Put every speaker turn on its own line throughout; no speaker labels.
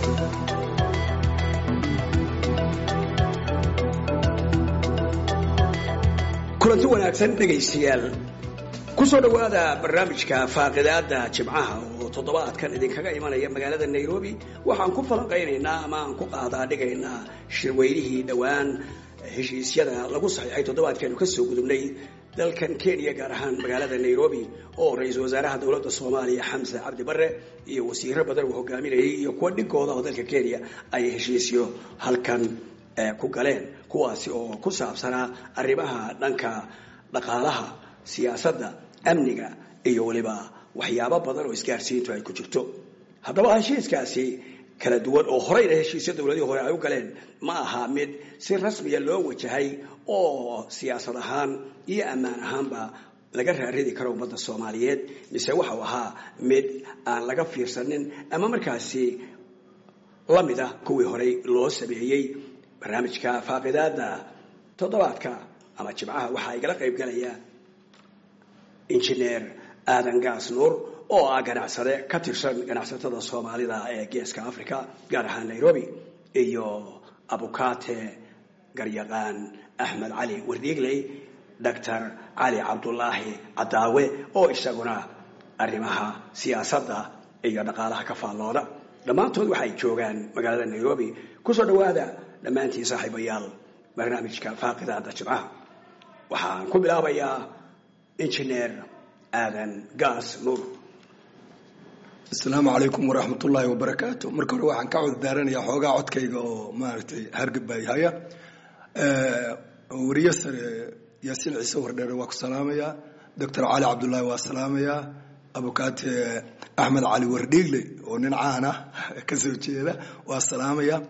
kulanti wanaagsan dhegaystayaal kusoo dhowaada barnaamijka faaqidaada jimcaha oo toddobaadkan idinkaga imanaya magaalada nairobi waxaan ku falanqaynaynaa ama aan ku qaadaa dhigaynaa shirweynihii dhowaan heshiisyada lagu saxiixay toddobaadkeenu kasoo gudubnay dalkan kenya gaar ahaan magaalada nairobi oo ra-iisul wasaaraha dowladda soomaaliya xamse cabdi bare iyo wasiiro badan uu hogaaminayay iyo kuwa dhigooda oo dalka kenya ay heshiisyo halkan ku galeen kuwaasi oo ku saabsanaa arrimaha dhanka dhaqaalaha siyaasadda amniga iyo weliba waxyaabo badan oo isgaarsiintu ay ku jirto haddaba heshiiskaasi kala duwan oo horeyna heshiisyo dowladihii hore ay u galeen ma aha mid si rasmiya loo wajahay oo siyaasad ahaan iyo ammaan ahaanba laga raaridi karo ummadda soomaaliyeed mise waxau ahaa mid aan laga fiirsanin ama markaasi la mid ah kuwii horey loo sameeyey barnaamijka faaqidaada toddobaadka ama jimcaha waxaa igala qayb galaya injineer aadan gaas nuur oo ah ganacsade ka tirsan ganacsatada soomaalida ee geeska africa gaar ahaan nairobi iyo abukate garyaqaan axmed cali wardiigley doctor cali cabdulaahi cadaawe oo isaguna arrimaha siyaasadda iyo dhaqaalaha ka faallooda dhammaantood waxay joogaan magaalada nairobi kusoo dhowaada dhammaantiin saaxiibayaal barnaamijka faaqidaada jimcaha waxaan ku bilaabayaa injineer aadan gaas nuur
asalaamu calaykum waraxmat ullaahi wabarakaatu marka hore waxaan ka cuddaaranayaa xoogaa codkayga oo maaragtay hargabay haya wariye sare yaasiin ciise wardheere waa ku salaamayaa doctor cali cabdullaahi waa salaamayaa abukaate axmed cali wardhiigle oo nin caana ka soo jeeda waa salaamayaa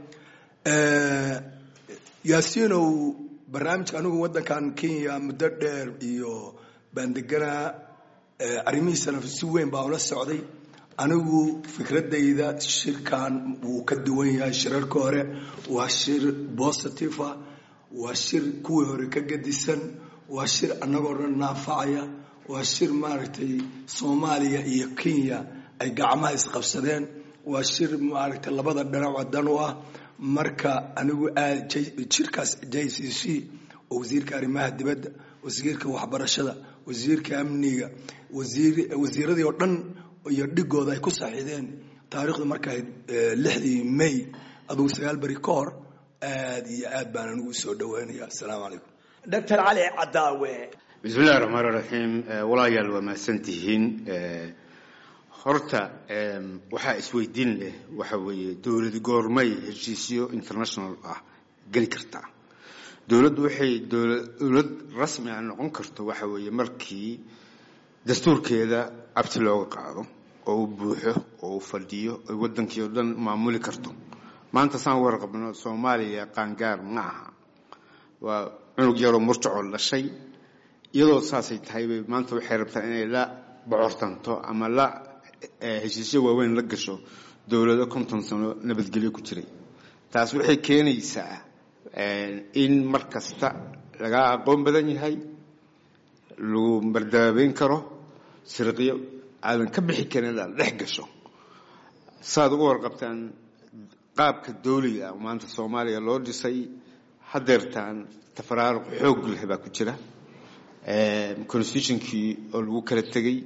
yaasiinow barnaamijka anigu waddankan kenya muddo dheer iyo baan deganaa arrimihiisana si weyn baa ula socday anigu fikradayda shirkan wuu ka duwan yahay shirarka hore waa shir positive ah waa shir kuwii hore ka gadisan waa shir annagoo dhan naafacaya waa shir maaragtay soomaaliya iyo kenya ay gacmaha isqabsadeen waa shir maaragtay labada dhinac wadan u ah marka anigu aad jirkaas j c c oo wasiirka arrimaha dibadda wasiirka waxbarashada wasiirka amniga wasiiradii oo dhan iyo dhigooda ay ku saxiideen taarikhdu markay lixdii may adugu sagaal beri ka hor aad iyo aad baan anigu usoo dhawaanaya asalaamu calaykum
doctor cali cadaawe
bismi illahi raxmaan raxiim walaayaal waa mahadsantihiin horta waxaa isweydiin leh waxa weeye dowlad goormay heshiisyo international ah geli kartaa dowladdu waxay dowlad rasmi ah noqon karto waxa weeye markii dastuurkeeda cabti looga qaado oo uu buuxo oo uu fadhiyo oy waddankii oo dhan maamuli karto maanta saan warqabno soomaaliya qaangaar ma aha waa cunug yaroo murjacoo dhashay iyadoo saasay tahay bay maanta waxay rabtaa inay la bocortanto ama la heshiisyo waaweyn la gasho dowlado konton sano nabadgelyo ku jiray taas waxay keenaysaa in mar kasta laga aqoon badan yahay lagu mardaabeyn karo sirqiyo aadan ka bixi karin inaad dhex gasho saaad uga warqabtaan qaabka dawliga ah maanta soomaaliya loo dhisay hadeertaan tafaraaruq xoog leh baa ku jira constitutionkii oo lagu kala tegey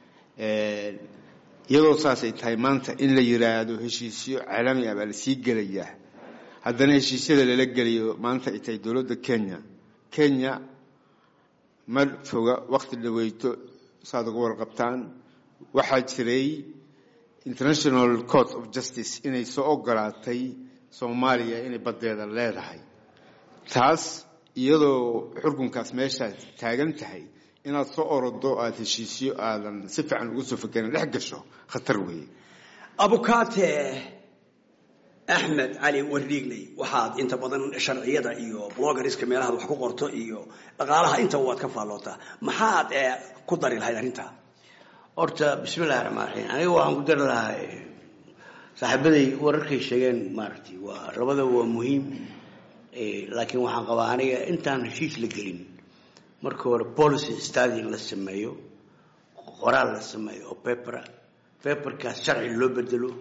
iyadoo saasay tahay maanta in la yiraahdo heshiisyo caalami ah baa lasii gelayaa haddana heshiisyada lala geliyo maanta ay tahay dowladda kenya kenya ma foga waqti dhaweyto saaad uga warqabtaan waxaa jiray international court of justice inay soo ogolaatay soomaaliya inay baddeeda leedahay taas iyadoo xurkunkaas meeshaa taagan tahay inaad soo orodo aada heshiisyo aadan si fiican ugu soo fakerin dhex gasho khatar weeye
abukate axmed cali wardhiigley waxaad inta badan sharciyada iyo blogariska meelahaad wax ku qorto iyo dhaqaalaha intaba waad ka faallootaa maxaad ku dari lahayd arrintaa
horta bismillahi raxmaan raxiim aniga waxaan ku dari lahaa saaxiibaday wararkay sheegeen maaragtay waa labadaba waa muhiim laakiin waxaan qabaa aniga intaan heshiis la gelin marka hore policy study in la sameeyo qoraal la sameeyo oo papera paperkaas sharci loo bedelo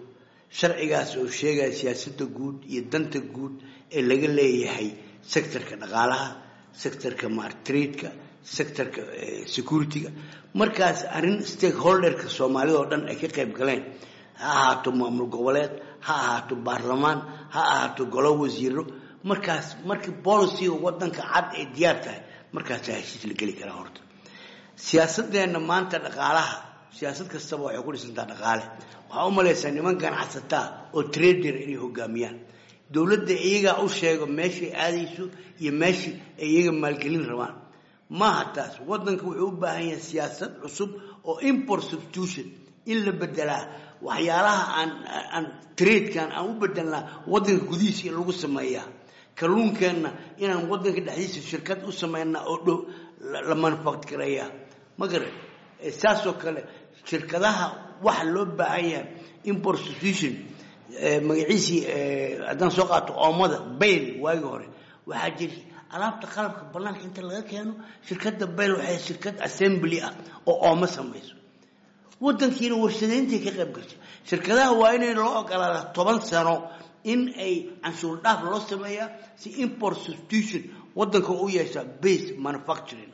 sharcigaas oo sheegaya siyaasadda guud iyo danta guud ee laga leeyahay sectorka dhaqaalaha sectorka martradeka sectorka security-ga markaas arrin stakeholderka soomaalida oo dhan ay ka qayb galeen ha ahaato maamul goboleed ha ahaato baarlamaan ha ahaato golo wasiiro markaas markii boliciga wadanka cad ay diyaar tahay markaasaa heshiis la geli karaa horta siyaasadeenna maanta dhaqaalaha siyaasad kastaba waxay ku dhisantaa dhaqaale waxaa u malaysaa niman ganacsataa oo trader inay hogaamiyaan dowladda iyagaa u sheego meeshay aadayso iyo meeshii ay iyaga maalgelin rabaan maaha taas wadanka wuxuu u baahan yahay siyaasad cusub oo import substitution in la bedelaa waxyaalaha aan aan tradekan aan u bedelnaa wadanka gudihiisa in lagu sameeyaa kalluunkeenna inaan wadanka dhexdiisa shirkad u sameynaa oo dhow la manufactureeyaa ma garan saasoo kale shirkadaha waxa loo baahan yahay import substitution magaciisii haddaan soo qaato oomada bayl waagii hore waxaa jiri alaabta qalabka banaanka inta laga keeno shirkadda bayl waxay shirkad assembly ah oo oomo samayso wadankiina warshadayntii ka qayb gashay shirkadaha waa inay loo ogolaada toban sano in ay canshuur dhaaf loo sameeyaa si import substitution wadanka u yeeshaa base manufacturing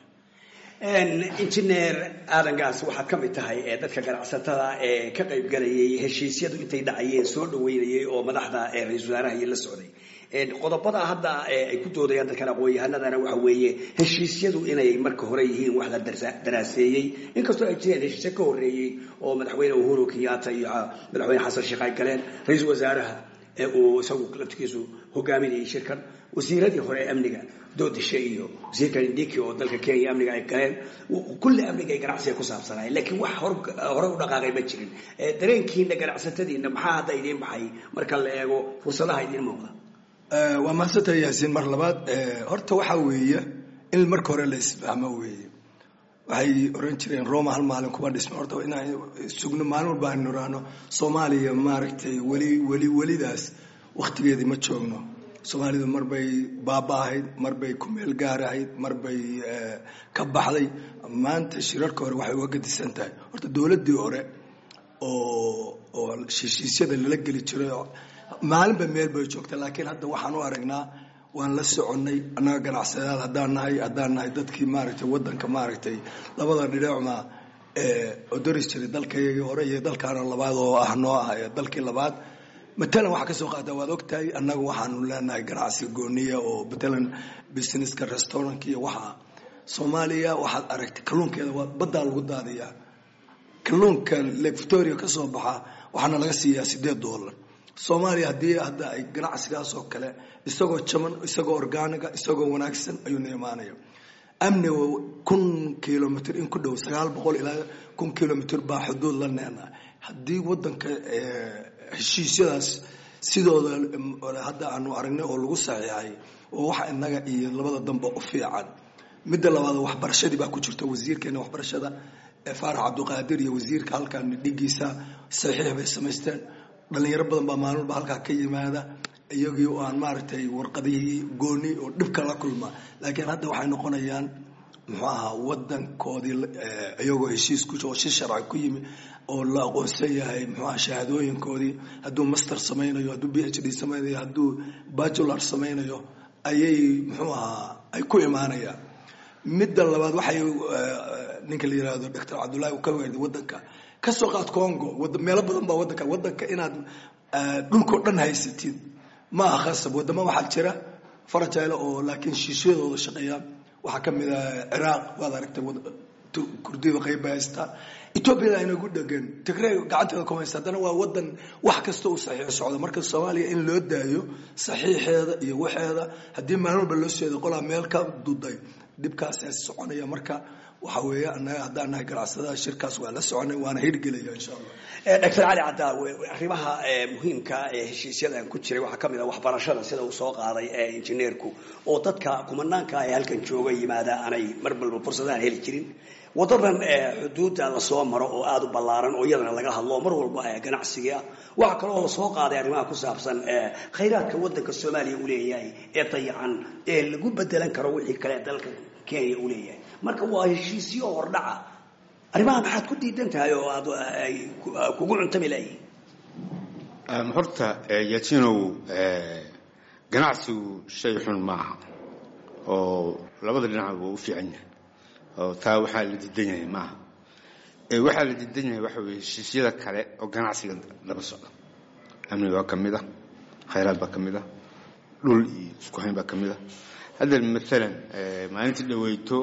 injineer aadan gaas waxaad ka mid tahay ee dadka ganacsatada ee ka qayb galayay heshiisyadu intay dhacayeen soo dhaweynayay oo madaxda ra-isul wasaaraha iyo la socday qodobada hadda ay ku doodayaan dadkan aqoon-yahanadana waxa weeye heshiisyadu inay marka hore yihiin wax la daraaseeyey inkastoo ay jireen heshiisyo ka horreeyey oo madaxweyne uhuru kenyatta iyo madaxweyne xasan sheekh ay galeen ra-iisul wasaaraha ee uu isagu laftigiisu hogaaminayay shirkan wasiiradii hore ee amniga doodishe iyo wasiirka indiki oo dalka kenya amniga ay galeen kulli amniga ay ganacsiga ku saabsanaayeen laakiin wax hore u dhaqaaqay ma jirin dareenkiina ganacsatadiina maxaa hadda idiin baxay marka la eego fursadaha idiin muuqda
waa mahadsantahay yaasiin mar labaad horta waxaa weeye in marka hore la isfahmo weeye waxay oran jireen roma hal maalin kuma dhisma horta inaan sugno maalin walba aan niraano soomaaliya maaragtay weli weli welidaas waktigeedii ma joogno soomaalidu marbay baaba ahayd marbay ku meel gaar ahayd marbay ka baxday maanta shirarka hore waxay uga gadisan tahay horta dowladdii hore oo oo heshiisyada lala geli jiray maalinba meel bay joogta laakiin hadda waxaan u aragnaa waan la soconnay annaga ganacsadayaal haddaan nahay haddaan nahay dadkii maaragtay waddanka maaragtay labada dhinaacma odoris jiray dalkayagii hore iyo dalkaana labaad oo ah noo ah ee dalkii labaad matalan waxaa ka soo qaata waad ogtahay annaga waxaanu leenahay ganacsi gooniya oo matalan businesska restaurantka iyo waxaa soomaaliya waxaad aragtay kalluunkeeda waa baddaa lagu daadiyaa kalluunka lake victoria ka soo baxa waxaana laga siiyaa siddeed dollar soomaaliya haddii hadda ay ganacsigaas oo kale isagoo jaban isagoo orgaaniga isagoo wanaagsan ayuuna imaanaya amniga kun kilomitr in ku dhow sagaal boqol ilaa kun kilomitr baa xuduud la neena haddii wadanka heshiisyadaas sidooda hadda aanu aragnay oo lagu saxiixay oo waxa inaga iyo labada dambe u fiican midda labaad waxbarashadii baa ku jirta wasiirkeena waxbarashada faarax cabdiqaadir iyo wasiirka halkan dhigiisa saxiix bay samaysteen dhalinyaro badan baa maalmalba halkaa ka yimaada iyagii oo aan maaragtay warqadihii gooni oo dhibka la kulma laakiin hadda waxay noqonayaan muxuu ahaa wadankoodii iyagoo heshiis ku oo si sharci ku yimi oo la aqoonsan yahay muxuu aha shahaadooyinkoodii hadduu master samaynayo hadduu b h d samaynayo hadduu bajular samaynayo ayay muxuu ahaa ay ku imaanayaan midda labaad waxay ninka la yihahdo doctor cabdullahi uu ka weerday wadanka kasoo qaad congo meelo badan baa wadanka wadanka inaad dhulkao dhan haysatid ma aha khasab wadamo waxaa jira farajaylo oo laakiin shiishiyadooda shaqeeya waxaa ka mid a ciraaq waad aragtay kurdida qayb bay haystaa etoobiyada aynagu dhegan tigrey gacanteeda kuma haysta haddana waa wadan wax kasta uu saxiix socdo marka soomaaliya in loo daayo saxiixeeda iyo waxeeda haddii maalin walba loo seeday qolaa meel ka duday dhibkaas soconaya marka waxa weeye anaga haddaan nahay ganacsadaha shirkaas waa la soconay waana hirgelaya insha allah
doctor cali cadaawe arrimaha muhiimka ee heshiisyadan ku jiray waxaa ka mid a waxbarashada sida uu soo qaaday ee injineerku oo dadka kumanaanka ee halkan jooga yimaada aanay mar balba fursadaan heli jirin wadadan xuduudda lasoo maro oo aada u ballaaran oo iyadana laga hadlo mar walba ganacsiga waxaa kaloo lasoo qaaday arrimaha ku saabsan khayraadka wadanka soomaaliya uu leeyahay ee dayacan ee lagu bedelan karo wixii kale dalka kenya uu leeyahay marka waa heshiisyo hordhaca arrimaha maxaad ku diidan tahay oo aad ay kugu cuntami layihin
horta yatinow ganacsigu shay xun maaha oo labada dhinac waa u fiican yahay oo taa waxaa la diidan yahay maaha waxaa la diidan yahay waxa weye heshiisyada kale oo ganacsiga daba socda amniga waa ka mid ah khayraad baa ka mid ah dhul iyo isku hayn baa ka mid ah hadda maalan maalintii dhaweyto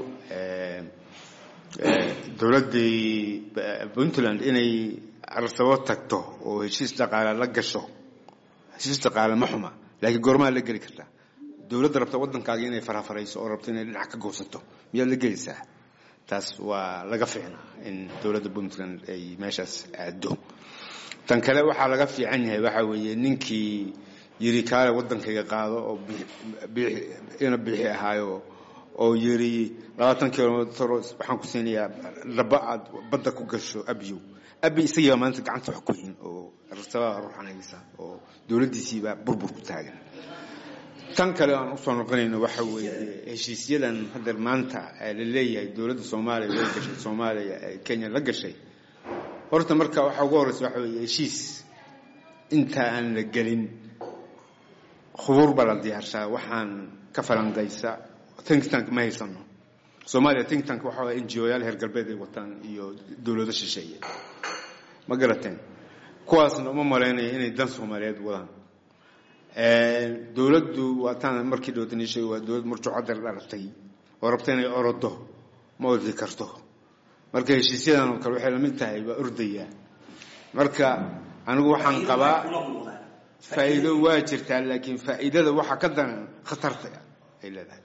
dowladdii puntland inay arsabo tagto oo heshiis dhaqaale la gasho heshiis dhaqaale ma xuma laakiin goormaa la geli kartaa dowladda rabta waddankaaga inay farafarayso oo rabto inay dhinac ka goosato miyaad la gelaysaa taas waa laga fiicnaa in dowladda puntland ay meeshaas aado tan kale waxaa laga fiican yahay waxaa weeye ninkii yiri kaale waddankayga qaado oo ina biixi ahaayo oo yiri labaatan kilomitr waxaan ku siinayaa dhaba aad badda ku gasho abiyow abi isagiibaa maanta gacanta wax ku hin oo rasabaa ruuxanaysa oo dowladdiisiibaa burbur ku taagan tan kale aan usoo noqonayno waxa weeye heshiisyadan hadda maanta la leeyahay dowladda soomaaliya way gashay soomaaliya kenya la gashay horta marka waxaa ugu horreysa waxa weeye heshiis inta aan la gelin khubuur baa la diyaarshaa waxaan ka falanqaysa think tank ma haysano soomaaliya think tank waxa waa n g o yaal heer galbeed ay wataan iyo dowlado shisheeye ma garateen kuwaasna uma malaynayo inay dan soomaaliyeed wadaan dowladdu waataan markii dhowtaniishay waa dowlad murjucader dhalatay oo rabta inay orodo ma ordi karto marka heshiisyadan oo kale waxay lamid tahay waa ordaya marka anigu waxaan qabaa faa'iido waa jirtaa laakiin faa'iidada waxaa ka daran khatarta ay leedahay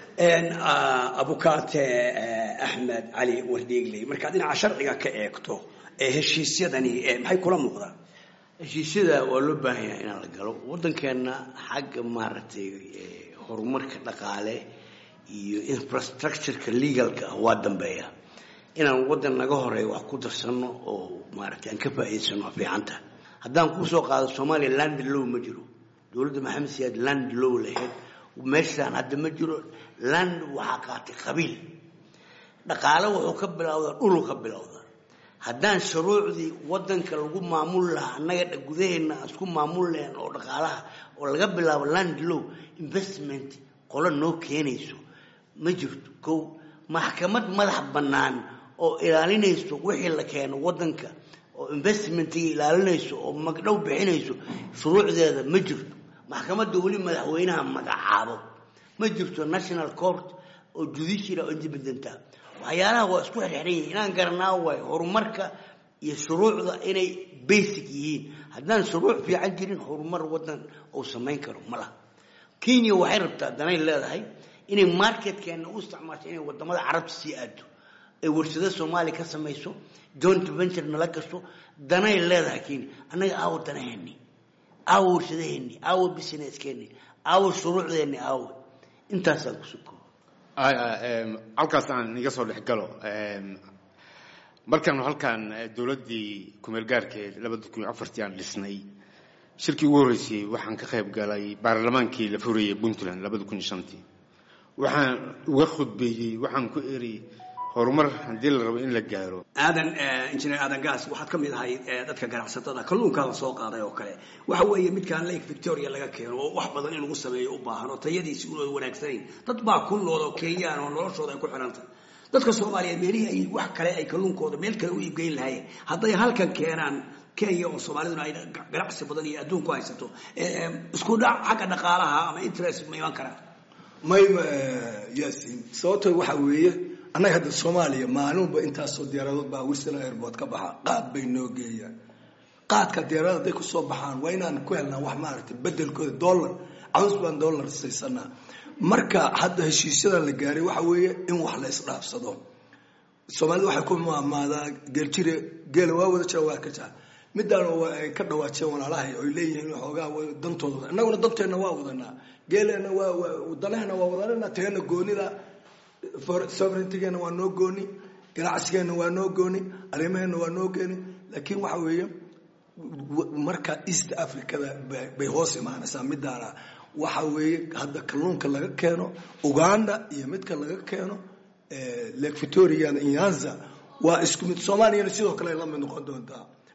abukaate axmed cali wardhiigley markaad dhinaca sharciga ka eegto ee heshiisyadani maxay kula muuqdaan
heshiisyada waa loo baahan yahay inaan la galo waddankeenna xagga maaragtay horumarka dhaqaale iyo infrastructureka legalka ah waa dambeeya inaan waddan naga horeeyo wax ku darsanno oo maaragtay aan ka faa'iidaysano waa fiicanta haddaan kusoo qaado soomaaliya land low ma jiro dowladda maxamed siyaad land low lahayd meeshaan hadda ma jiro land waxaa qaatay qabiil dhaqaale wuxuu ka bilowdaa dhulu ka bilowda haddaan shuruucdii wadanka lagu maamul lahaa annaga gudaheenna aan isku maamul lahayn oo dhaqaalaha oo laga bilaabo land low investment qolo noo keenayso ma jirto kow maxkamad madax bannaan oo ilaalinayso wixii la keeno wadanka oo investmentiga ilaalinayso oo magdhow bixinayso shuruucdeeda ma jirto maxkamadda weli madaxweynaha magacaabo ma jirto national court oo judicial oo independenta waxyaalaha waa isku xirxiran yihiin inaan garanaa waayo horumarka iyo shuruucda inay basic yihiin haddaan shuruuc fiican jirin horumar wadan uu samayn karo ma laha kenya waxay rabtaa danay leedahay inay marketkeena u isticmaasho inay wadamada carabta sii aado ay warshado soomaaliya ka samayso joint venture nala gasho danay leedahay kenya annaga aawo danaheeni aawo warshadaheeni aawo businesskeeni aawo shuruucdeeni aawo intaasaan kusoo koobo
halkaas aan iga soo dhex galo markaanu halkaan dowladdii kumeelgaarkeed labada kun iyo afartii aan dhisnay shirkii ugu horreysay waxaan ka qayb galay baarlamaankii la furayay puntland labada kun iyo shantii waxaan uga khudbeeyey waxaan ku eri horumar haddii la rabo in la gaaro
aadan injineer aadan gaas waxaad ka mid ahay dadka ganacsatada kalluunkaa la soo qaaday oo kale waxa weeye midkaan lake victoria laga keeno oo wax badan in lagu sameeyo u baahan oo tayadiisi unooda wanaagsanayn dad baa ku nool oo kenyaan oo noloshooda ay ku xidhanta dadka soomaaliyeed meelihii ay wax kale ay kalluunkooda meel kale u iibgeyn lahaayeen hadday halkan keenaan kenya oo soomaaliduna ay ganacsi badan iyo adduunku haysato isku dhac xagga dhaqaalaha ama interest ma iman karaan
mayma yaasiin sababto waxa weeye annaga hadda soomaaliya maalinba intaasoo diyaaradood baa wilson airport ka baxa qaad bay noo geeyaan qaadka diyaarada hadday kusoo baxaan waa inaan ku helnaa wax maaragtay bedelkooda dollar caws baan dollar saysanaa marka hadda heshiisyadan la gaaray waxa weeye in wax la isdhaafsado soomaalida waxay ku maamaadaa geeljire geela waa wada jira waa ka jira midaan ay ka dhawaajeen walaalahay oy leeyihiin xoogaa dantooda innaguna danteenna waa wadanaa geeleenna waa danaheenna waa wadanana teena goonida sovereigntigeena waa noo gooni ganacsigeenna waa noo gooni arrimaheenna waa noo gooni laakiin waxa weeye marka east africada bay hoos imaanaysaa midaana waxa weeye hadda kalluunka laga keeno uganda iyo midka laga keeno lake victoria nyanza waa isku mid soomaaliyana sidoo kale la mid noqon doontaa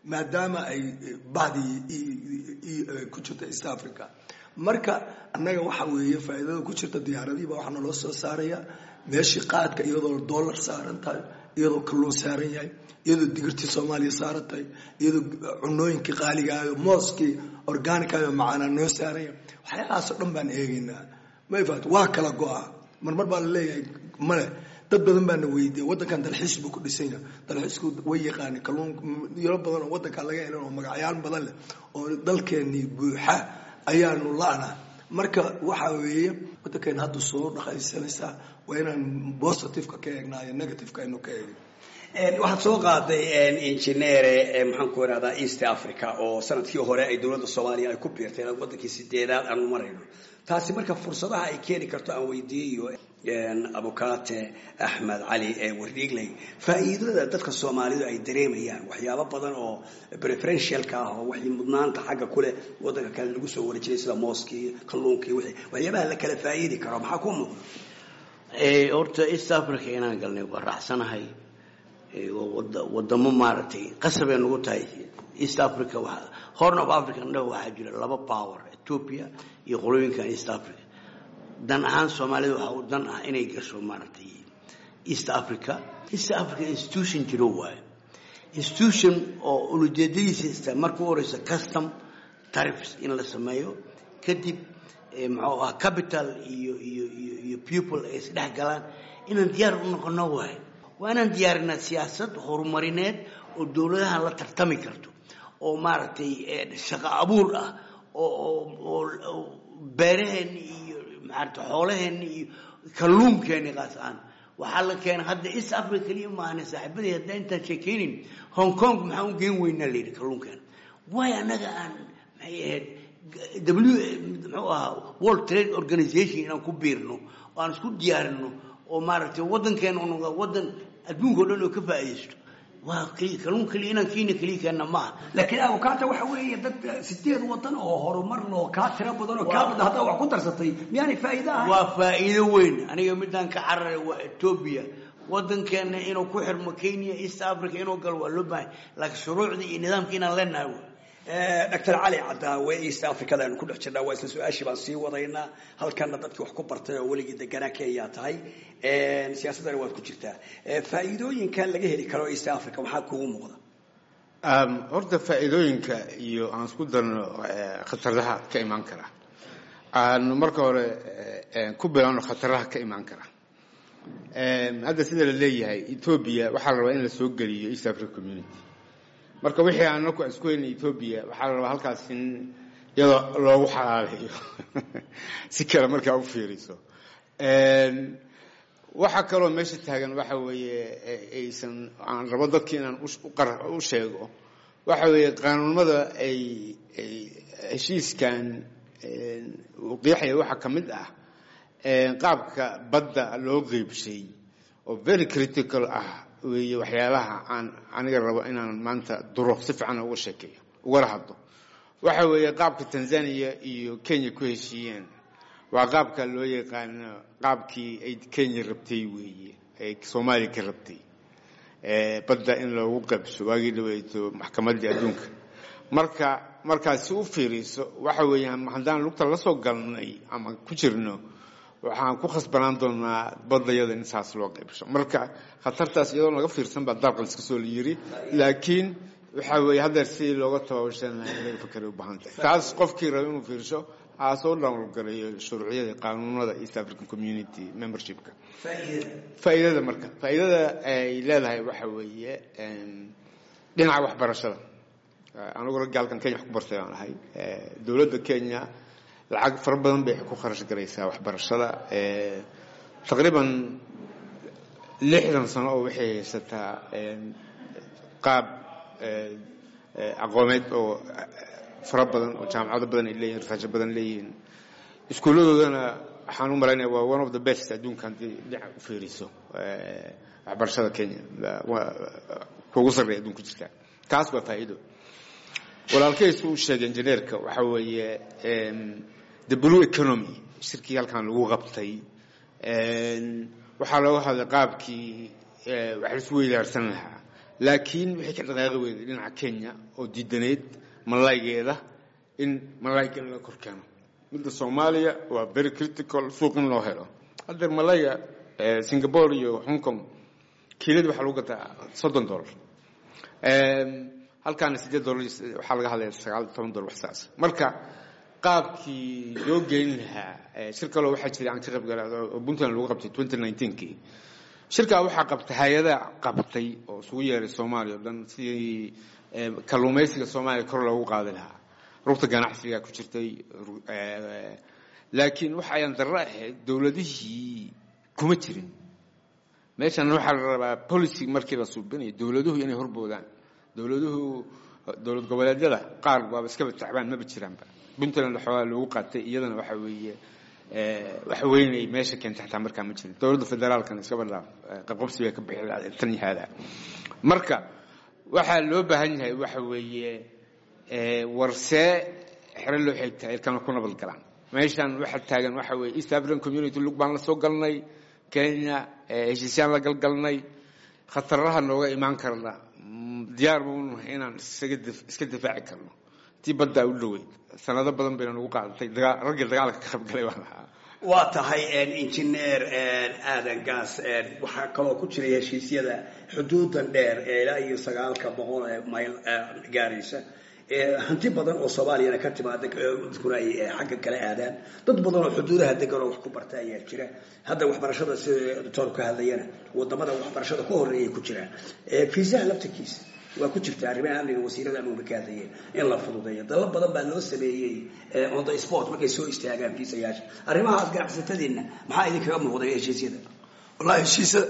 maadaama ay bahdii ku jirta east africa marka annaga waxa weeye faa'iidada ku jirta diyaaradihiiba waxaa naloo soo saaraya meeshii qaadka iyadoo dollar saaran tahay iyadoo kalluun saaran yahay iyadoo digirtii soomaaliya saaran tahay iyadoo cunooyinkii qaaligaao mooskii organicayo macaanaa noo saaran yahay waxyaalahaasoo dhan baan eegaynaa mayfat waa kala go-a marmar baa la leeyahay male dad badan baana weydiiya waddankan dalxiis buu ku dhisan yahay dalxiisku way yaqaani kalluun yaro badan oo waddankan laga helan oo magacyaal badan leh oo dalkeenii buuxa ayaanu la-na marka waxa weeye waddankeena hadda soo dhaqaysanaysaa waa inaan positiveka ka eegnaa iyo negativeka aynu ka eegin
waxaad soo qaaday injineere maxaan ku irahdaa east africa oo sanadkii hore ay dowladda soomaaliya ay ku biirtay wadankii sideedaad aanu marayno taasi marka fursadaha ay keeni karto aan weydiiyo abukate axmed cali wardhiigley faa'iidada dadka soomaalidu ay dareemayaan waxyaabo badan oo preferentialka ah oo waxay mudnaanta xagga kuleh wadanka kale lagu soo wari jiray sida mooskii kalluunkii wixii waxyaabaha la kala faa'iidi karo maxaa ku muuqda
horta east africa inaan galnay waa raacsanahay wadamo maaragtay qasabay nagu tahay east africa horn of africa indhaha waxaa jira laba power ethiopia iyo qolooyinkan east africa dan ahaan soomaalida waxaa u dan ah inay gasho maaragtay east africa east africa institution jiro waayo institution oo ulujeedadiisa istaa marka u horeysa custom tariffs in la sameeyo kadib muxuu ah capital iyo iyo iyo iyo people ay isdhex galaan inaan diyaar u noqono waayo waa inaan diyaarinaa siyaasad horumarineed oo dowladahan la tartami karto oo maaragtay shaqo abuur ah oo beeraheenni iyo maarata xoolaheenni iyo kalluunkeenni qaas aan waxaa la keenay hadda east africa keliya maahane saaxiibadii haddaa intaan sheekaynin hong kong maxaa u geen weynaa la yidhi kalluunkeena waayo annaga aan maxay ahayd w muxuu ahaa world trade organization inaan ku biirno oo aan isku diyaarino oo maaragtay waddankeena u noqda waddan adduunka o dhan oo ka faa'iidaysto waa keliya kalluun keliya inaan kiina keliya keenna maaha
laakiin abukata waxa weeye dad sideed wadan oo horumar loo kaa tiro badan oo kaa badan haddaa wax ku darsatay miyaanay faa'iido ahayn
waa faa'iido weyn aniga midaan ka cararay waa etoobiya waddankeena inuu ku xirmo kenya east africa inuu galo waa loo baahay laakiin shuruucdii iyo nidaamkii inaan leenahay wey
doctor cali cadaawe east africada aynu ku dhex jirnaa waa isla su-aashii baan sii wadaynaa halkana dadkii wax ku bartay oo weligii deganaa kenya tahay siyaasaddana waad ku jirtaa faa'iidooyinka laga heli karo east africa maxaa kugu muuqda
horta faa'iidooyinka iyo aan isku darno khataraha ka imaan kara aanu marka hore ku bilaano khataraha ka imaan kara hadda sida la leeyahay ethoobia waxaa la rabaa in la soo geliyo east africa community marka wixii aan anaku isku hayna ethoobia waxaa la rabaa halkaas in iyadoo loogu xalaalayo si kale markaa u fiiriso waxaa kaloo meesha taagan waxa weeye aysan aan rabo dadki inaan u sheego waxa weeye qaanuunmada ay ay heshiiskan uu qeexaya waxaa ka mid ah qaabka badda loo qeybshay oo very critical ah weeye waxyaalaha aan aniga rabo inaan maanta duro si fiican uga sheekeeyo ugala hadlo waxa weeye qaabka tanzania iyo kenya ku heshiiyeen waa qaabka loo yaqaano qaabkii ay kenya rabtay weeye ay soomaaliya ka rabtay badda in loogu qabso waagii dhaweeto maxkamaddii adduunka marka markaad si u fiiriso waxa weeyaan haddaan lugta la soo galnay ama ku jirno waxaan ku khasbanaan doonaa badayada in saas loo qaybsho marka khatartaas iyadoon laga fiirsan baa dalqan iska soo yiri laakiin waxa weeye haddeer sidii looga tabaabashanayo in laga fakeray u baahan tahay taas qofkii raba inuu fiirsho aa soo dhowlgalayo shuruucyada qaanuunada east african community membershipka faa'iidada marka faa'iidada ay leedahay waxa weeye dhinaca waxbarashada anigu ragga halkan kenya wax ku bartay baan ahay dowladda kenya lacag fara badan bay ku kharash garaysaa waxbarashada taqriiban lixdan sano oo waxay haysataa qaab aqoomeed oo fara badan oo jaamacado badan ay leeyihin rasaajo badan leeyihiin iskuulladoodana waxaan u malaynaya waa one of the best adduunka haddii dhinac u fiiriso waxbarashada kenya kuugu sarreeya adduunka jirta taas waa faa'iido walaalkaysu uu sheegay injineerka waxa weeye the blue economy shirkii halkan lagu qabtay waxaa looga hadlay qaabkii wax laisu weydaarsan lahaa laakiin waxay ka dhaqaaqi weyday dhinaca kenya oo diidaneyd malaygeeda in malayga in la kor keeno midda soomaaliya waa very critical suuq in loo helo haddeer malayga singapore iyo hong kong kiiladi waxaa lagu gataa soddon dollar halkaana siddeed dollar waxaa laga hadlaya sagaal toban dollar wax saas marka qaabkii loo geyn lahaa shir kaloo waxaa jiray aan ka qayb galay oo puntland lagu qabtay twenty nineteenkii shirkaa waxaa qabtay hay-ada qabtay oo isugu yeeray soomaaliya o dhan sidii kalluumaysiga soomaaliya kor loogu qaadi lahaa rugta ganacsiga ku jirtay laakiin waxa ayaan darro ahayd dowladihii kuma jirin meeshan waxaa la rabaa policy markii la suubinayo dowladuhu inay horboodaan dowladuhu dowlad goboleedyada qaar waaba iskaba tacbaan maba jiraanba puntland waxoogaa loogu qaatay iyadana waxa weeye waxa weynay meesha keentay xataa markaa ma jirin dowladda federaalkana iskaba dhaaf qabqabsi bay ka bixi lahayd tan yahaada marka waxaa loo baahan yahay waxa weeye warsee xero loo xeegtaa ilkana ku nabad galaan meeshan waxaa taagan waxa weeye east african community lug baan la soo galnay kenya heshiisyaan la galgalnay khataraha nooga imaan karna diyaar baunahay inaan iska difaaci karno tii baddaa u dhoweyd sanado badan bayna nagu qaadatay raggii dagaalka ka qaybgalay baan ahaa
waa tahay injineer aadan gaas waxaa kaloo ku jiray heshiisyada xuduudan dheer ee ilaa iyo sagaalka boqol ee mayl gaaraysa hanti badan oo soomaaliyana ka timaada dadkuna ay xagga kala aadaan dad badan oo xuduudaha degan oo wax ku barta ayaa jira hadda waxbarashada sida doctoorku ka hadlayana wadamada waxbarashada ku horeeyay ku jiraan fiisaha laftarkiisa waa ku jirta arrimaha amniga wasiirada amniga ka hadlayeen in la fududeeyo dalal badan baa loo sameeyey on the sport markay soo istaagaan fiisayaasha arrimahaas ganacsatadiina maxaa idinkaga muuqday heshiisyada
wallahi heshiisyada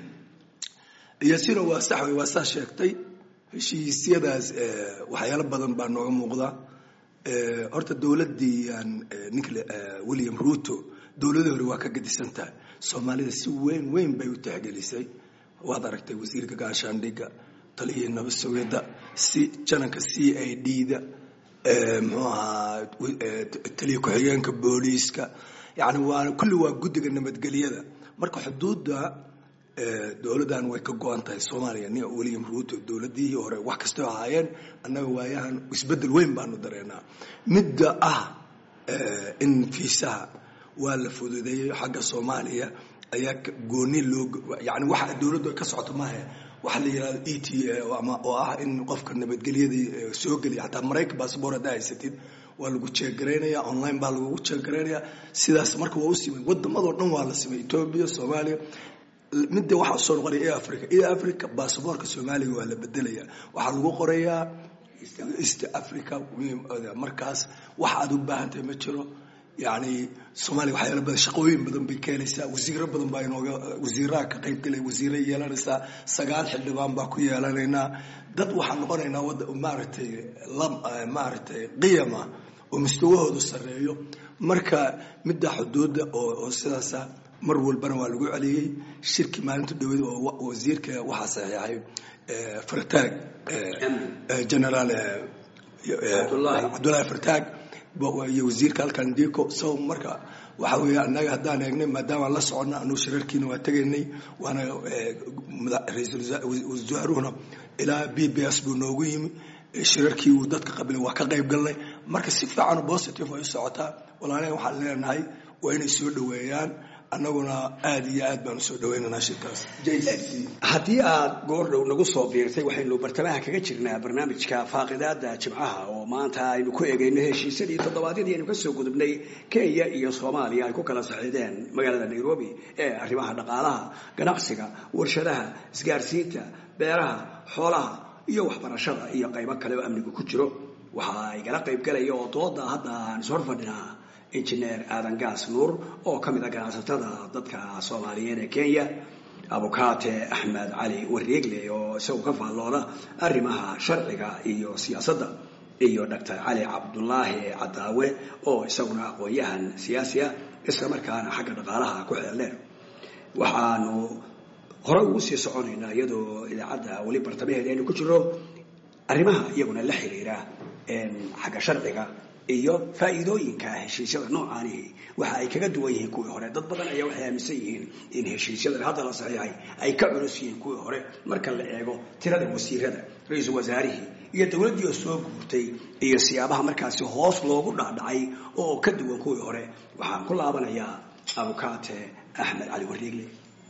iyasina waa sax wey waa saa sheegtay heshiisyadaas waxyaalo badan baa nooga muuqda horta dowladdii ninka william ruto dowladii hore waa ka gadisan tahay soomaalida si weyn weyn bay u tixgelisay waad aragtay wasiirka gaashaandhigga taliyihii nabad sugidda si jananka c i d da muxuu ahaa taliya ku-xigeenka booliiska yani waa kulli waa guddiga nabadgelyada marka xuduudda dowladdan way ka go-an tahay soomaaliya nin william ruto dowladihii hore wax kastoo ahaayeen annaga waayahan isbeddel weyn baanu dareenaa midda ah in fiisaha waa la fududeeyey xagga soomaaliya ayaa gooni loo yani waxa dowladdu ka socoto maahe waxa la yidhahdo e t a oo ah in qofka nabadgelyadii soo geliya xataa maraykan baasboor haddaa haysatid waa lagu jeegaraynaya online baa lagugu jeegaraynaya sidaas marka waa u simay wadamadoo dhan waa la simay etoobiya soomaaliya midda waxaa usoo noqonaya e africa e africa basaboorka soomaaliga waa la bedelaya waxaa lagu qorayaa east africa markaas wax aad u baahan tahay ma jiro yani soomaaliya waxyaala badan shaqooyin badan bay keenaysaa wasiiro badan baa inooga wasiiraha ka qayb galay wasiira yeelanaysaa sagaal xildhibaan baa ku yeelanaynaa dad waxaan noqonaynaa wada maaragtay maaragtay qiyama oo mustawahoodu sarreeyo marka midda xuduudda oo sidaasa mar walbana waa lagu celiyey shirki maalinta dhaweyd oo wasiirka waxaa saxiixay fartaag generaal cabdullaahi fartaag iyo wasiirka halkan diko so marka waxa weeye annaga haddaan eegnay maadaamaan la soconna anuu shirarkiina waa tegaynay waana ra-iisul wasaaruhuna ilaa b b s buu noogu yimi shirarkii uu dadka qabilay waa ka qayb galnay marka si fiican positive ay u socotaa walaalaha waxaan leenahay waa inay soo dhoweeyaan annaguna aad iyo aad baan usoo dhawaynaynaa shirkaas
haddii aad goordhow nagu soo biirtay waxaynu bartamaha kaga jirnaa barnaamijka faaqidaada jimcaha oo maanta aynu ku egayno heshiisyadii toddobaadyadii aynu kasoo gudubnay kenya iyo soomaaliya ay ku kala saxiideen magaalada nairobi ee arrimaha dhaqaalaha ganacsiga warshadaha isgaarsiinta beeraha xoolaha iyo waxbarashada iyo qaybo kale oo amnigu ku jiro waxa ay gala qayb galaya oo dooda hadda aan ishor fadhinaa injineer aadan gaas nuur oo ka mid a ganacsatada dadka soomaaliyeed ee kenya abukaate axmed cali wareegle oo isagu ka faallooda arrimaha sharciga iyo siyaasadda iyo doctor cali cabdulaahi cadaawe oo isaguna aqoon-yahan siyaasi ah isla markaana xagga dhaqaalaha ku xeeldheer waxaanu hore ugu sii soconaynaa iyadoo idaacadda weli bartamaheeda aynu ku jiro arrimaha iyaguna la xiriira xagga sharciga iyo faa'iidooyinka heshiisyada noocaanihi waxa ay kaga duwan yihiin kuwii hore dad badan ayaa waxay aaminsan yihiin in heshiisyadan hadda la saxiixay ay ka culus yihiin kuwii hore marka la eego tirada wasiirada ra-iisul wasaarihii iyo dowladdii oo soo guurtay iyo siyaabaha markaasi hoos loogu dhacdhacay oo ka duwan kuwii hore waxaan ku laabanayaa abukaate axmed cali wariigle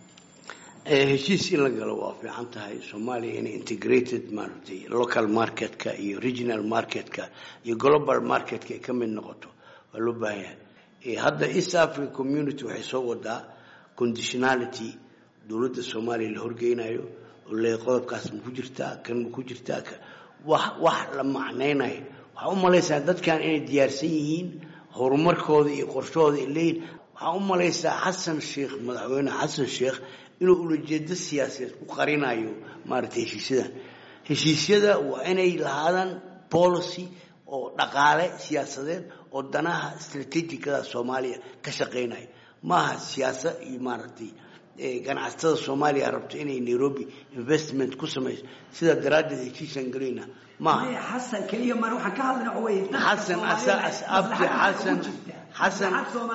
heshiis in la galo waa fiican tahay soomaaliya inay integrated maaragtay local marketka iyo regional marketka iyo global marketka ay ka mid noqoto waa loo baahan yahay hadda east africa community waxay soo wadaa conditionality dowladda soomaaliya la horgeynayo oo le qodobkaas ma ku jirtaa kan ma ku jirtaa wax wax la macnaynayo waxaa u malaysaa dadkan inay diyaarsan yihiin horumarkooda iyo qorshahooda ay leeyihin waxaa u malaysaa xasan sheekh madaxweyne xasan sheekh inuu ulajeedo siyaasadeed ku qarinayo maaragtay heshiisyadan heshiisyada waa inay lahaadaan policy oo dhaqaale siyaasadeed oo danaha strategicada soomaaliya ka shaqeynaya maaha siyaasad iyo maaragtay ganacsatada soomaaliya rabto inay nairobi investment ku samayso sidaa daraaddeed heshiisaan gelayna maaha
xasan keliya mar waxaan ka hadlayna waxa weeye
xasan abdi xasan xasan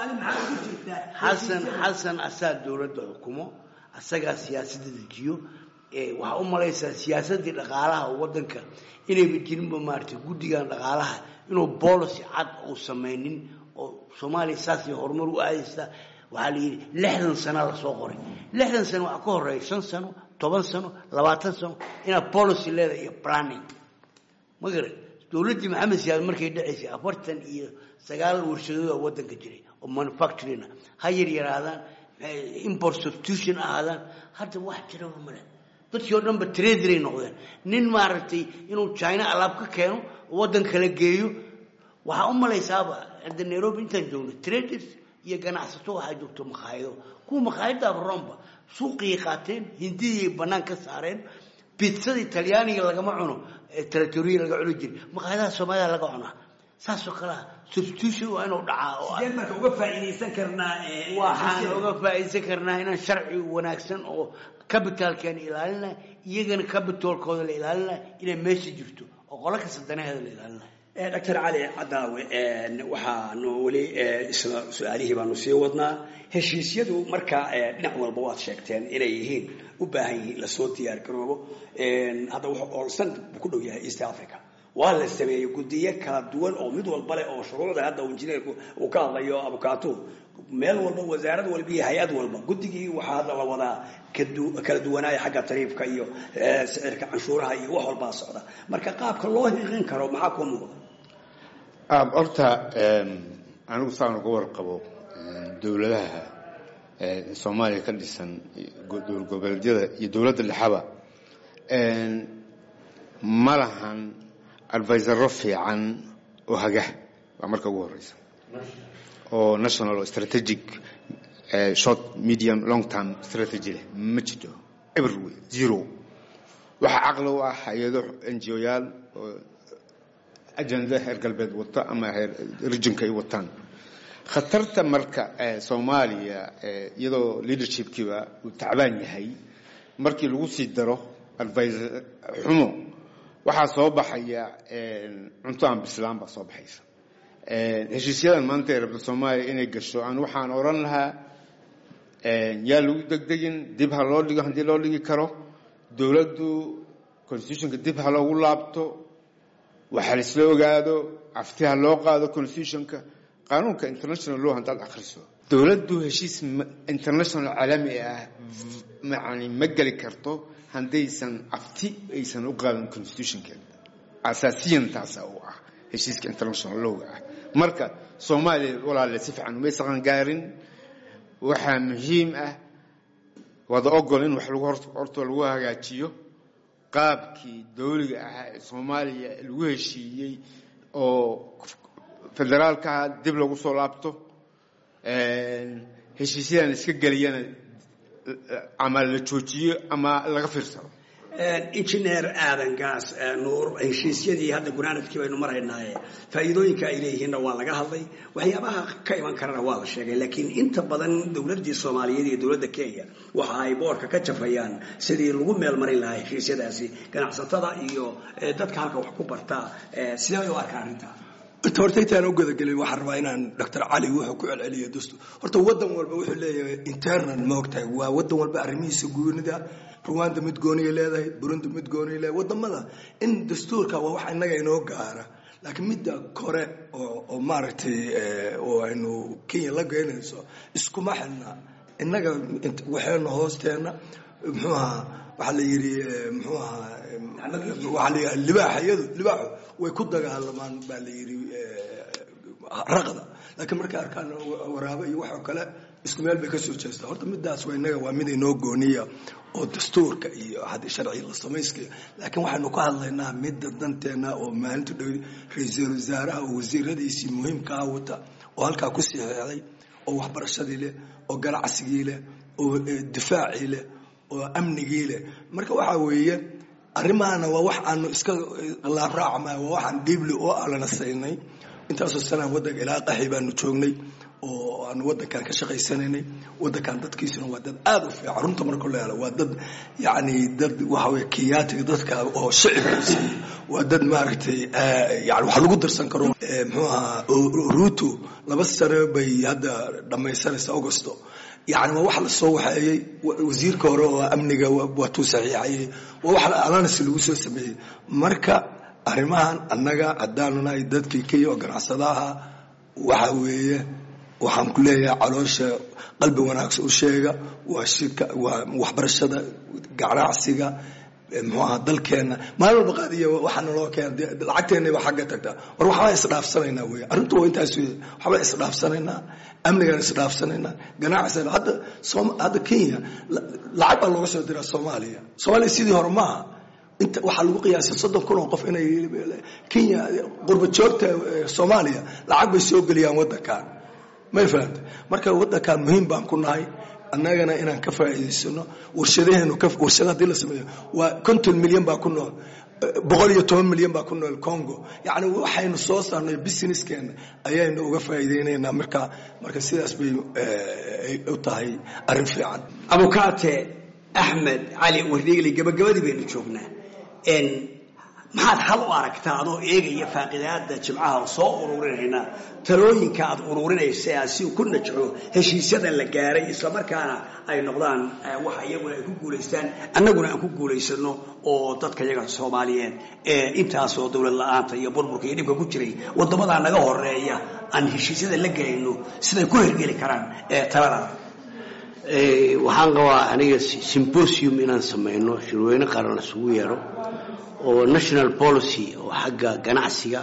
xasan xasan asaa dowladda xukumo asagaa siyaasadda dejiyo waxaa u malaysaa siyaasaddii dhaqaalaha wadanka inayba jirinba maaragtay guddigan dhaqaalaha inuu policy cad uu samaynin oo soomaaliya saasay horumar u aadaysaa waxaa la yidhi lixdan sana lasoo qoray lixdan sano waxaa ka horeeya shan sano toban sano labaatan sano inaad policy leedahay iyo planning ma garan dowladdii maxamed siyaad markay dhacaysay afartan iyo sagaal warshadooda wadanka jiray oo manufacturing ha yar yaraadaan import substitution ahaadaan hadda wax jiraba male dadkii oo dhanba traderay noqdeen nin maaragtay inuu china alaab ka keeno oo waddan kala geeyo waxaa u malaysaaba hadda nairobi intaan joogno traders iyo ganacsato waxaa joogto makhaayado kuwa makhaayadaaba romba suuqiyay qaateen hindidii bannaan ka saareen bitzadii talyaaniga lagama cuno territoriya laga cuni jiray makhaayadaha soomaalida laga cunaa saasoo kalea substitution waa inuu dhacaa
sideen marka uga faa'iidaysan karnaa
waxaan uga faa'iidaysan karnaa inaan sharci wanaagsan oo capitalkeena ilaalinay iyagana capitalkooda la ilaalinay inay meesha jirto oo qolo kasta danaheeda la ilaalinay
doctor cali cadaawe waxaanu weli isla su-aalihii baanu sii wadnaa heshiisyadu marka dhinac walba waad sheegteen inay yihiin u baahan yihiin lasoo diyaar garoobo hadda wuxuu oolsan ku dhow yahay east africa waa la sameeyey guddiyo kala duwan oo mid walba leh oo shuruucda hadda injineerku uu ka hadlayo abukaatuhu meel walba wasaarad walba iyo hay-ad walba guddigii waxaa hadda la wadaa kala duwanaaya xagga tariifka iyo sicirka canshuuraha iyo wax walbaa socda marka qaabka loo hiqin karo maxaa kuu muuqda
horta anigu saan uga warqabo dowladaha soomaaliya ka dhisan dowlad goboleedyada iyo dowladda dhexaba ma lahan advisaro fiican oo hagah waa marka ugu horeysa oo national oo strategic short medium long term strategy leh ma jiro everywhere zero waxaa caqli u ah hay-ado n g o yaal oo ajenda heer galbeed wato ama heer rijinka ay wataan khatarta marka soomaaliya iyadoo leadershipkiiba uu tacbaan yahay markii lagu sii daro advisor xumo waxaa soo baxaya cunto aan bislaan baa soo baxaysa heshiisyadan maanta ee rabta soomaaliya inay gasho aan waxaan odhan lahaa yaa lagu degdegin dib ha loo dhigo haddii loo dhigi karo dowladdu constitutionka dib ha loogu laabto waxa laisla ogaado afti ha loo qaado constitutionka qaanuunka international law haddaad akhriso dowladdu heshiis international caalami ah yani ma geli karto haddaysan afti aysan u qaadan constitutionkeeda asaasiyan taasa u ah heshiiska international lowga ah marka soomaaliya walaale si fiican umay saqan gaarin waxaa muhiim ah wada ogol in wax lagu horta lagu hagaajiyo qaabkii dowliga ahaa ee soomaaliya lagu heshiiyey oo federaalkaha dib lagu soo laabto heshiisyadan iska geliyana ama la joojiyo ama laga fiirsado
engineer aadan gaas nuur heshiisyadii hadda gunaanadkii baynu maraynaaye faa'iidooyinka ay leeyihiinna waa laga hadlay waxyaabaha ka iman karana waa la sheegay laakiin inta badan dowladdii soomaaliyeed iyo dowladda kenya waxa ay boorka ka jafayaan sidii lagu meel marin lahaa heshiisyadaasi ganacsatada iyo dadka halka wax ku bartaa sidee bay u arkaan arrintaa
inta horta intaan u gudagelin waxaan rabaa inaan doctor cali wuxuu ku celceliyo dastuur horta wadan walba wuxuu leeyahay internal maogtahay waa wadan walba arrimihiisa goonida ruwanda mid gooniya leedahay burundi mid gooniya leedahay wadamada in dastuurka waa wax inaga inoo gaara laakiin midda kore oo oo maaragtay oo aynu kenya la geynayso iskuma xilna innaga waxayna hoosteena muxuu ahaa waxaa la yidhi muxuu ahaa waxaa la yidhi libaaxayadu libaaxu way ku dagaalamaan baa la yidhi raqda laakiin markay arkaan waraabo iyo waxoo kale isku meel bay ka soo jeestaa horta midaas waa innaga waa mid inoo gooniya oo dastuurka iyo haddii sharciga la samayskaya laakiin waxaynu ka hadlaynaa midda danteena oo maalinta dhow ra-iisul wasaaraha oo wasiiradiisii muhiimkaa wata oo halkaa ku siixeexday oo waxbarashadii leh oo ganacsigii leh oo difaacii leh oo amnigii leh marka waxaa weeye arrimahana waa wax aanu iska laabraacmay waa waxaan dhiibli oo alana saynay intaasoo sanaa waddanka ilaa qaxi baanu joognay oo aanu waddankan ka shaqaysanaynay waddankan dadkiisuna waa dad aada u fiican runta marka la helo waa dad yacni dad waxa weye kiyaatiga dadka oo shicibkiisa waa dad maaragtay yani wax lagu darsan karo muxuu ahaa ruto laba sano bay hadda dhammaysanaysa augusto yani waa wax lasoo waxeeyey wasiirka hore oo amniga waatuu saxiixayey waa wax alanas lagu soo sameeyey marka arrimahan annaga haddaanu nahay dadkii kenya oo ganacsadaha waxa weeye waxaan ku leeyahay caloosha qalbi wanaagsan u sheega waa shirka waa waxbarashada ganacsiga muxuu ahaa dalkeenna maalin walba qaadiya waxaana loo keena lacagteennaba xagga tagtaa war waxbaan isdhaafsanaynaa wey arrintu waa intaas wey waxbaan isdhaafsanaynaa amnigaan isdhaafsanaynaa ganacsiga hadda hadda kenya lacag baa looga soo diraa soomaaliya soomaaliya sidii hore maaha inta waxaa lagu qiyaasay soddon kun oo qof inay kenya qurba joogta soomaaliya lacag bay soo geliyaan waddankan may fahamta marka waddankan muhiim baan ku nahay annagana inaan ka faa'iidaysano warshadaheenu warshada haddii la sameeyo waa konton milyan baa ku nool boqol iyo toban milyan baa ku nool congo yacni waxaynu soo saarnay businesskeenna ayaynu uga faa'iidaynaynaa marka marka sidaas bay u tahay arrin fiican
abukaate axmed cali wardeegli gabagabadii baynu joognaa maxaad hal u aragtaa adoo eegaya faaqidaada jimcaha oo soo ururinayna talooyinka aad ururinaysa aad si ku najco heshiisyada la gaaray islamarkaana ay noqdaan waxa iyaguna ay ku guulaystaan annaguna aan ku guulaysano oo dadka yaga soomaaliyeed ee intaasoo dowlad la-aanta iyo burburka iyo dhibka ku jiray wadamadaa naga horeeya aan heshiisyada la gelayno siday ku hergeli karaan talada
waxaan qabaa aniga symbosium inaan samayno shirweyne qaran isugu yeero oo national policy oo xagga ganacsiga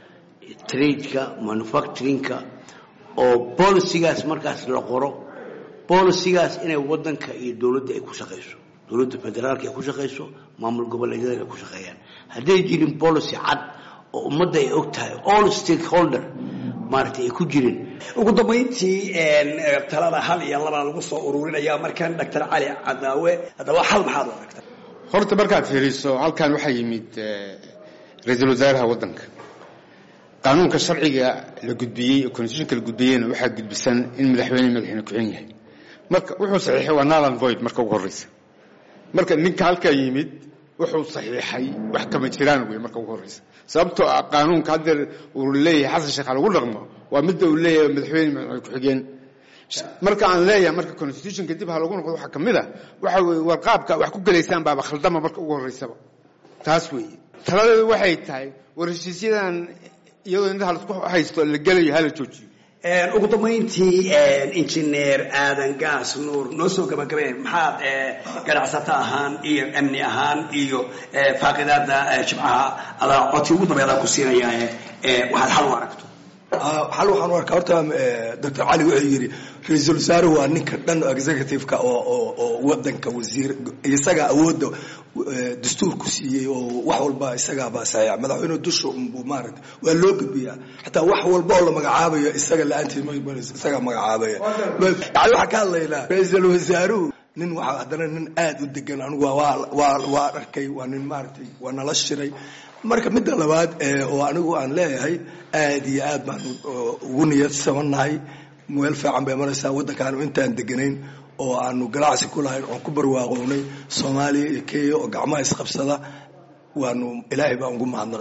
tradeka manufacturingka oo bolicigaas markaas la qoro bolicigaas inay wadanka iyo dowladda ay ku shaqayso dowladda federaalka ay ku shaqayso maamul goboleedyada ay ku shaqeeyaan hadday jirin policy cad oo ummadda ay og tahay all stakeholder maaragtay ay ku jirin
ugu dambayntii talada hal iyo labaa lagu soo ururinaya markan doctor cali cadaawe haddaba hal maxaad u aragta
horta markaad fiiriso halkan waxaa yimid ra-iisul wasaaraha waddanka qaanuunka sharciga la gudbiyey oo constitutionka la gudbiyeyna waxaa gudbisan in madaxweyne madaxweyne ku-xigeen yahay marka wuxuu saxiixay waa nalan void marka ugu horreysa marka ninka halkaa yimid wuxuu saxiixay wax kama jiraan wey marka ugu horreysa sababtoo ah qaanuunka haddeer uu leeyahay xasan sheekh ha lagu dhaqmo waa midda uu leeyahay madaxweyne madaxweyne ku-xigeen marka aan leeyahay marka constitutionka dib ha lagu noqdo waxaa ka mid a waxa weeye warqaabka wax ku gelaysaan baaba khaldama marka ugu horreysaba taas weeye taladeedu waxay tahay war heshiisyadan iyadoo indhaha laisku haysto la gelayo hala joojiyo
ugu dambayntii injineer aadan gaas nuur noo soo gabagabeen maxaad ganacsato ahaan iyo amni ahaan iyo faaqidaada jimcaha adaa codsi ugu dambeedaan ku siinayaa waxaad hal u aragto
hal waxaan u arkaa horta doctor cali wuxuu yidhi ra-iisul wasaaruhu waa ninka dhan executive-ka oo oo oo wadanka wasiir isagaa awoodda dastuurku siiyey oo wax walba isagaabaa saxiixa madaxweyne dusha unbuu maaragta waa loo gudbiyaa xataa wax walba oo la magacaabayo isaga la-aantii isagaa magacaabaya yani waxaan ka hadlaynaa ra-iisul wasaaruhu nin waxaa haddana nin aada u degan anigu waa waa waa arkay waa nin maaragtay waa nala shiray marka midda labaad oo anigu aan leeyahay aad iyo aad baan ugu niyadsamanahay meel fiican bay maraysaa waddankaanu intaan deganayn oo aanu ganacsi ku lahayn oon ku barwaaqownay soomaaliya iyo kenya oo gacmaha isqabsada waanu ilaahay baan ugu mahadnaqaynaa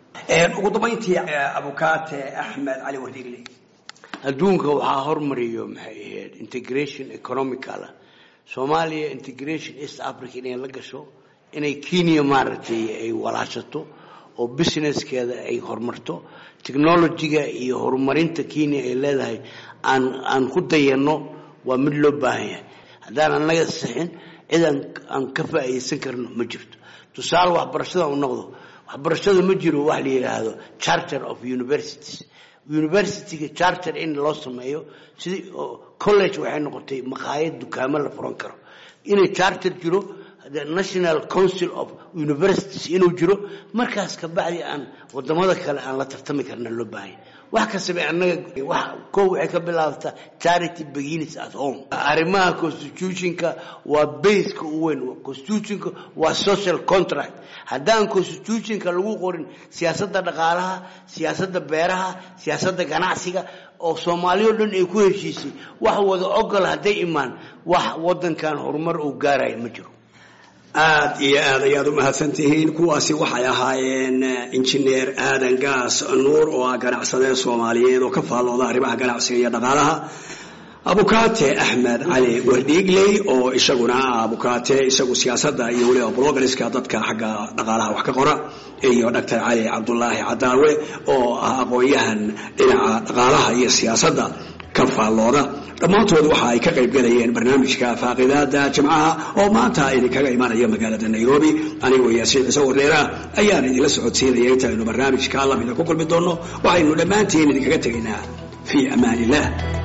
ugu dambayntii abukaate axmed cali wardiigle
adduunka waxaa hormariyo maxay ahayd integration economical soomaaliya integration east africa inay la gasho inay kenya maaragtay ay walaashato oo businesskeeda ay horumarto technologyga iyo horumarinta kenya ay leedahay aan aan ku dayanno waa mid loo baahan yahay haddaan annaga sixin cid aan aan ka faa'iidaysan karno ma jirto tusaale waxbarashada u noqdo waxbarashada ma jiro wax la yidhaahdo charter of universities universityga charter in loo sameeyo sidii college waxay noqotay maqaayad dukaamo la furan karo inay charter jiro the national council of universities inuu jiro markaas kabacdi aan wadamada kale aan la tartami karna loo baahanya wax kastaba annaga wax koo waxay ka bilaabtaa charity begins at home arrimaha constitutionka waa baseka u weyn constitutionka waa social contract haddaan constitutionka lagu qorin siyaasadda dhaqaalaha siyaasadda beeraha siyaasadda ganacsiga oo soomaaliya o dhan ay ku heshiisay wax wada ogol hadday imaan wax wadankan horumar uu gaaraya ma jiro
aad iyo aad ayaad u mahadsantihiin kuwaasi waxay ahaayeen injineer aadan gaas nuur oo ah ganacsadee soomaaliyeed oo ka faallooda arrimaha ganacsiga iyo dhaqaalaha abukaate axmed cali wardhiigley oo isaguna ah abukaate isagu siyaasadda iyo weliba blogariska dadka xagga dhaqaalaha wax ka qora iyo doctor cali cabdulaahi cadaawe oo ah aqoon-yahan dhinaca dhaqaalaha iyo siyaasadda ka faallooda dhammaantood waxa ay ka qayb galayeen barnaamijka faaqidaada jimcaha oo maanta idinkaga imanaya magaalada nairobi anigoo yaasiin ciise wareera ayaan idinla socodsiinaya intaynu barnaamijka lamida ku kulmi doonno waxaynu dhammaantiin idinkaga tegaynaa fii amaan illah